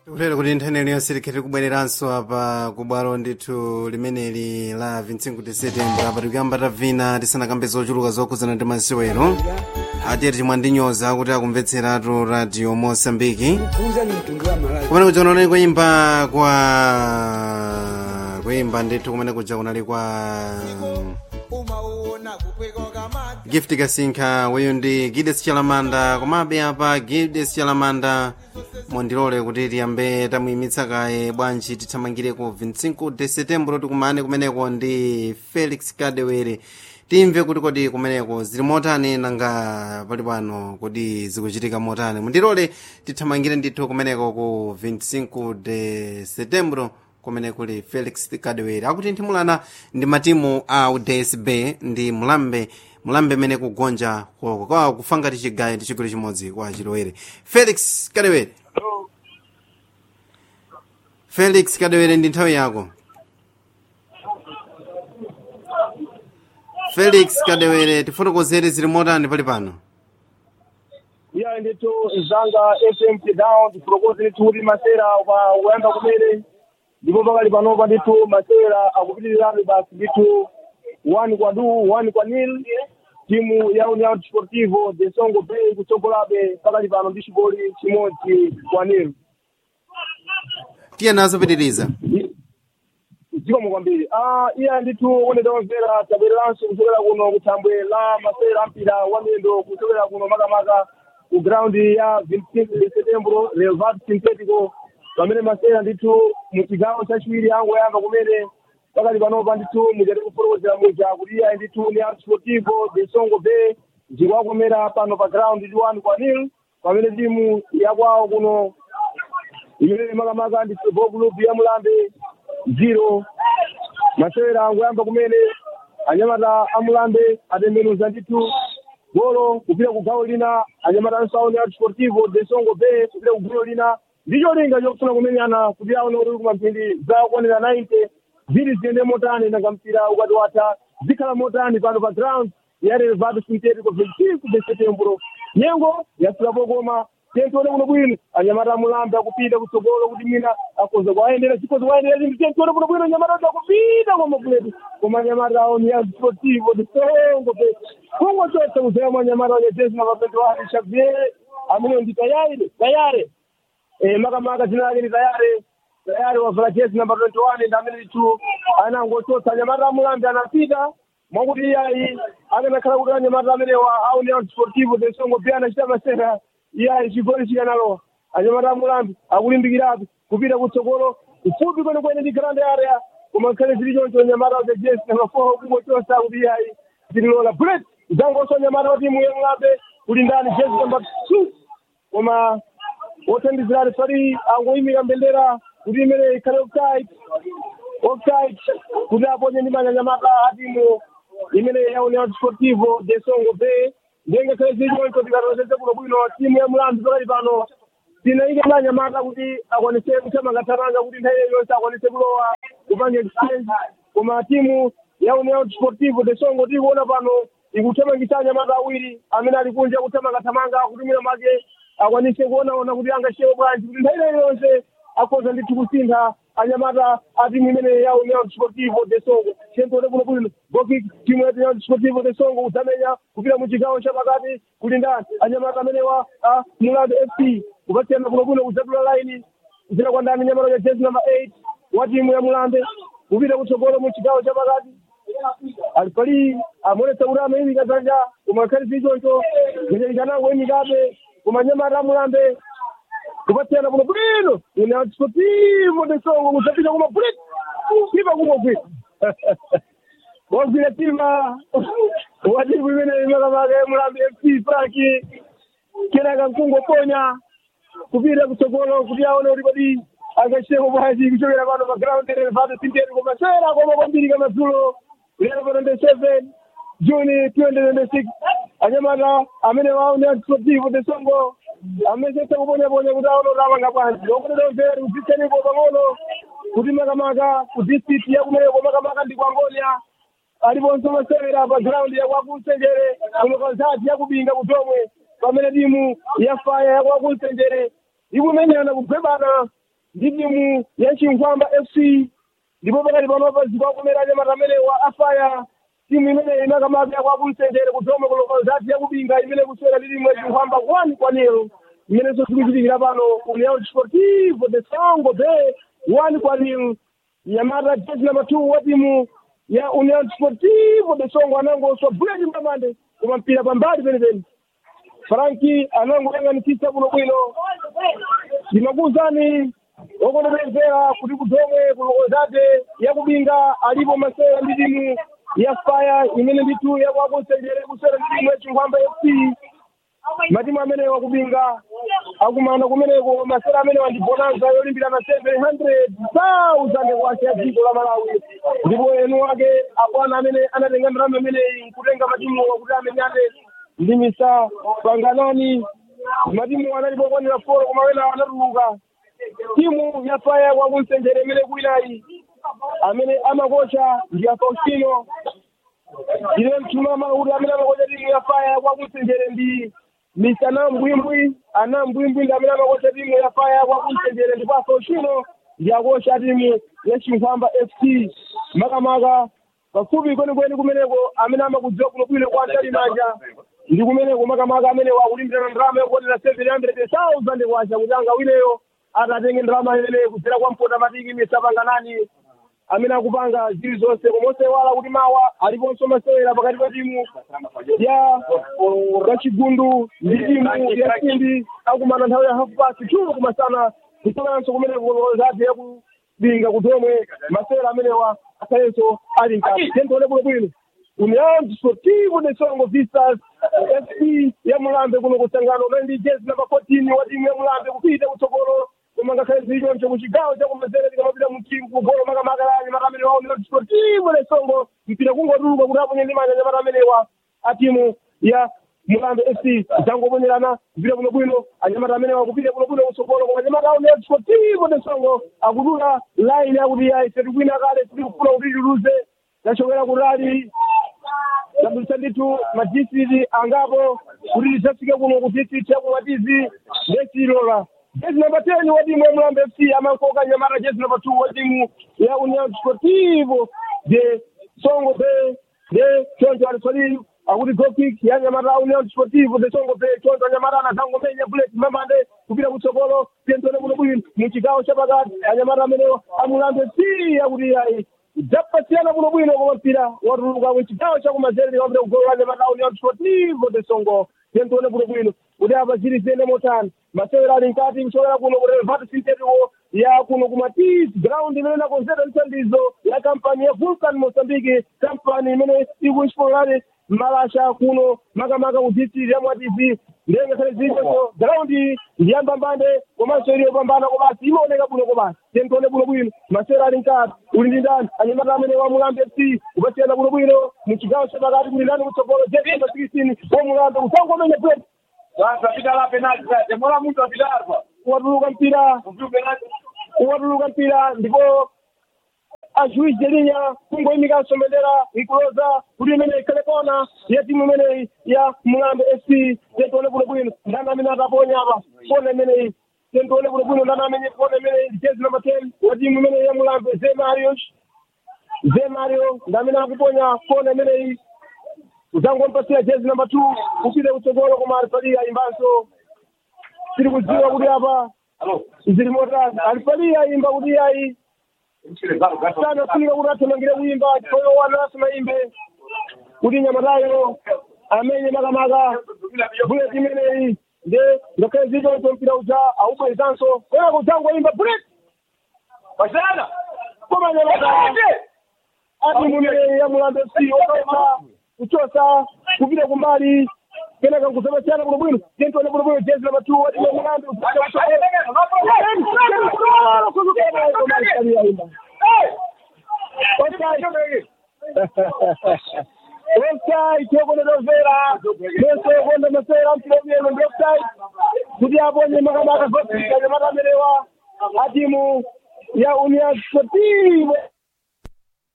tikutero kuti nthani iliyonse likhete kubwereranso apa ku bwalo ndithu limeneli la 25 de setembro apa tikuyamba tavina tisanakambe zochuluka zokhudzana ndi masewero ati timwandinyoza kuti akumvetseratu radio mosambiki kuuza ni mtundu wa malawi kumene kuja kunali kuyimba kwa kuyimba ndithu kumene kuja kunali kwa gift kasinkha weyo ndi gides chalamanda komabe apa gides chalamanda mondilole kuti tiyambe tamuyimitsa kaye bwanji tithamangire ku 25 de setembro tikumane kumeneko ndi felix kadewere timve kuti kodi kumeneko zili motani nanga pali pano kodi zikuchitika motani mundilole tithamangire ndithu kumeneko ku 25 de setembro kumene kuli felix kadewere akuti nthimulana ndi matimu a udsb ndi mulambe mulambe mene kugonja kwa- kwa kufa ngati chigayo ndi chigoli chimodzi kwa chilowere felix kadewere felix kadewere ndi nthawi yako felix kadewere tifotokozere zili motani pali pano iya ndithu zanga fm down tifotokoze ndithu kuti masera pa kuyamba kumene ndipo pakali panopa ndithu masera akupitirirabe basi ndithu one kwa du one kwa nil timu ya union sportivo de songo bay kutsogolabe pakali pano ndi chigoli chimodzi kwa nil tiye nazo pitiriza zikomo kwambiri ah iya ndithu unedomvera tabwereranso kuchokera kuno kuthambwe la masera ampira wa miyendo kuchokera kuno makamaka ku ground ya 25 de setembro relvat sintetico pamene masera ndithu mu chigawo chachiwiri angoyamba kumene pakali panopa ndithu muchati kufotokozera muja kuti iya ndithu ni art sportivo de songo bay zikuwakomera pano pa ground ndi one kwa nil pamene timu yakwawo kuno imene makamaka ndi football club ya mulambe zero masewera angoyamba kumene anyamata amulambe atembenuza ndithu golo kupita ku gawo lina anyamata ansauni a sportivo de songo bay kupita ku golo lina ndicho linga chokufuna kumenyana kuti aone kuti kumamphindi zakwanira 90 ziri ziyende motani nanga mpira ukati watha zikhala motani pano pa ground ya relvado sintetico 25 de setembro nyengo yasulapo koma tentione kuno bwino anyamata amulambe akupita kutsogolo kuti mina akoza kuayendera chikoza kuayendera zinthu tentione kuno bwino anyamata ati akupita koma kuletu koma anyamata awo ni ya sportivo de songo pe kungo chonse kuzema anyamata wanyejezi na mapendo wake xavier amene ndi tayari tayare eh, makamaka dzina lake ni tayare tayari wavala jezi namba 21 ndi amene ndithu anangochotsa anyamata amulambe anapita mwakuti iyayi akanakhala kuti anyamata amenewa aunion sportivo de songo pe anachita masera iyayi chigoli chikanalowa anyamata amulambe akulimbikirabe kupita kutsogolo kufupi kwene kwene ndi grand area koma khale zili choncho anyamata wa jezi namba 4 kungochotsa kuti iyayi zililola bullet zangonso anyamata wa timu ya mulambe kuli ndani jezi namba 2 koma wothandizira refari angoyimika mbendera kuti imene ikhale offside offside kuti aponye ndi manyanyamata a timu imene ya union sportivo de songo bay ndengakhale zili choncho tikatozeze kuno bwino timu ya mulambe pakali pano tinayike manyamata kuti akwanise kuthamangathamanga kuti nthawi yonse akwanise kulowa kupanga exchange koma timu ya union sportivo de songo tikuona pano ikuthamangisa anyamata awiri amene ali kunja kuthamangathamanga kuti mwina make akwanise kuonaona kuti angashewe bwanji kuti nthawi yonse akhoza ndithu kusintha anyamata a timu imene ya union sportivo de songo chentode kuno bwino goki timu ya union sportivo de songo kudzamenya kupita mu chigawo chapakati kuli ndani anyamata amenewa a mulambe fc kupatsirana kuno bwino kudzatula laini kupita kwa ndani nyamata ya jezi namba 8 wa timu ya mulambe kupita kutsogolo mu chigawo chapakati alipali amonesa kuti amayimika dzanja koma khali zichoncho zachalikanango imikabe koma nyamata amulambe kupatsirana kuno bwino une sportivo de songo kudzapita kuma bulet ipa kumogwira wagwira tima watimu imene imakamaka mulambe fc franki kenaka mkungoponya kupita kutsogolo kuti aone kuti padi angachiteko bwanji kuchokera pano pa ground relevado sinteri koma sera koma kwambiri kamadzulo lero pa 27 juni 2026 anyamata amene waone sportivo de songo amesese kuponyaponya kuti aone kuti apanga bwanji okutedoveri kudzitsenipo pang'ono kuti makamaka ku district yakumeneko makamaka ndi kwangonia aliponso masewera pa ground yakwakunsenjere kumwe konsati yakubinga kutomwe pamene timu ya faya yakwakunsenjere ikumenyana kugwebana ndi timu ya chinkhwamba fc ndipo pakati panopa zikwakomera anyamata amene wa afaya timu imene inakamaka kwa kumsendere kudome kulokozati yakubinga imene kuswera ndi timu ya chinkhwamba one kwa nil imene zikuchitikira pano união desportivo de songo bay one kwa nil nyamata jezi namba two wa timu ya união desportivo de songo anangoswa buleti mbamande koma mpira pambali penepene franki anangoyang'anikisa kuno bwino ndimakuwuzani okonopezera kuti kudomwe kulokozate yakubinga alipo masera ndi timu ya faya imene nditu yakwakusendere kusera ndi timu ya chinkhwamba fc matimu amene wakubinga akumana kumeneko masera amene wandi bonanza yolimbirana 700,000 kwacha ya dziko la malawi ndipo enu wake akwana amene anatenga ndalama imeneyi nkutenga matimu wakuti amenyane ndi misa panganani matimu analipo kwanira foro koma wena anatuluka timu ya faya kwakumsenjere imene kuinayi amene amakocha ndi a faustino ndiye mtumama kuti amene amakocha timu ya faya kwakumsenjere ndi misa nambwimbwi anambwimbwi ndi amene amakocha timu ya faya kwakumsenjere ndipo a faustino ndi akocha timu ya chinkhwamba fc makamaka pafupi kwenikweni kumeneko amene amakudziwa kuno bwino kwa antali manja ndi kumeneko makamaka amene wakulimbirana ndalama yokuonera 700,000 kwacha kuti angawineyo atatenge ndalama imeneyo kudzera kwa mpota matiki misapanganani amene akupanga zili zonse komonse wala kuti mawa aliponso masewera pakati pa timu ya kachigundu ndi timu ya simbi akumana nthawi ya half past two kumasana kusalanso kumene kukolozati yakubinga kutomwe masewera amenewa asayenso ali mkati tentole bwino bwino união desportivo de songo vistas fc ya mulambe kuno kusangano umendi jezi namba 14 wa timu ya mulambe kupita kutsogolo koma ngakhale zilichoncho kuchigawo chakumazere tikamapita mtimu kugolo makamakalani matamene wa união desportivo de songo mpira kungotuluka kuti aponye ndi manja nyamata amenewa a timu ya mulambe fc zangoponyerana mpira kuno bwino anyamata amenewa kupita kuno bwino kutsogolo koma anyamata a união desportivo de songo akudula line akuti ayi setikwina kale sitikufuna kuti tiluze tachokera kutali tabulisa ndithu madisiti angapo kuti tisafike kuno ku district yakumatizi ndesilola jezi namba ten wa timu ya mulambe fc amankoka nyamata jezi namba two wa timu ya union sportivo de songo bay de choncho aliswalili akuti gokik ya nyamata union sportivo de songo bay choncho anyamata anazangomenya bullet mamande kupita kutsogolo tentone kuno bwino muchigawo chapakati anyamata amenewa amulambe fc akuti ayi dzapasiyana kuno bwino koma mpira watuluka muchigawo chakumazere wapita kugolo anyamata union sportivo de songo tentone kuno bwino kuti apa zili ziyende motani masewera ali mkati kuchokera kuno kurevatu sintetiwo ya kuno kumatizi ground imene inakonzera mthandizo ya kampani ya vulcan mozambique kampani imene ikuexplorare malasha kuno makamaka ku district ya mwatizi ndiye ngakhale zilichonso ground ndiyambambande komanso ili yopambana kobasi imaoneka bwino kobasi tentone bwino bwino masewera ali mkati uli ndi ndani anyamata amene wa mulambe fc kupasiyana bwino bwino muchigawo chapakati kuli ndani kutsogolo jekamba 16 wa mulambe usangomenya bweti Sasa pita la penalti sasa. Mbona mtu apitarwa? watuluka mpira Mtu penalti. watuluka mpira ndipo ajuiz de linha kungoyimikanso mbendera ikuloza kuti imene ikhale kona ya timu imeneyi ya mulambe fc tentione bwino bwino ndani amene ataponya apa kona imeneyi tentione bwino bwino ndani amene kona imeneyi jezi namba ten wa timu imeneyi ya mulambe ze marios ze mario ndamene akuponya kona imeneyi uzangompasira jezi namba two kupite kutsogolo koma alifalia imbanso tiri kudziwa kuti apa Allo. zili motani alifalia imba kuti ayi Mchile zalo gato. sana kunika kuti athamangire kuimba koyo wananso maimbe kuti nyamatayo amenye makamaka buleti imeneyi nde ngakhale zilichonso mpira uja aubwezanso koyako udzangoimba buleti Washana. koma nyamatayo ati mumene ya mulambe si okaima kuchosa kupita kumbali kenaka nkuzapasiyana bwino bwino tentone bwino bwino jezi namba two wati mulambe offside tokonedovera meso konda masera mpilomiyeno ndi offside kuti aponye makamaka zotsika nyamata amenewa atimu ya union sportivo